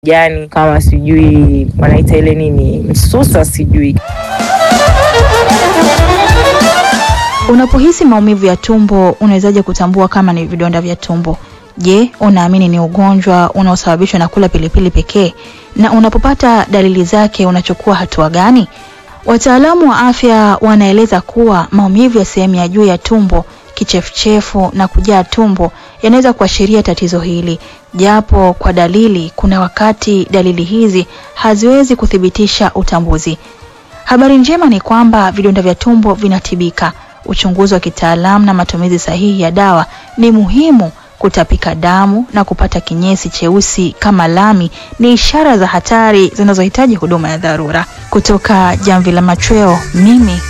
jani kama sijui wanaita ile nini msusa sijui. Unapohisi maumivu ya tumbo, unawezaje kutambua kama ni vidonda vya tumbo? Je, unaamini ni ugonjwa unaosababishwa na kula pilipili pekee? Na unapopata dalili zake, unachukua hatua gani? Wataalamu wa afya wanaeleza kuwa maumivu ya sehemu ya juu ya tumbo, kichefuchefu na kujaa tumbo yanaweza kuashiria tatizo hili, japo kwa dalili, kuna wakati dalili hizi haziwezi kuthibitisha utambuzi. Habari njema ni kwamba vidonda vya tumbo vinatibika. Uchunguzi wa kitaalamu na matumizi sahihi ya dawa ni muhimu. Kutapika damu na kupata kinyesi cheusi kama lami ni ishara za hatari zinazohitaji huduma ya dharura. Kutoka Jamvi la Machweo, mimi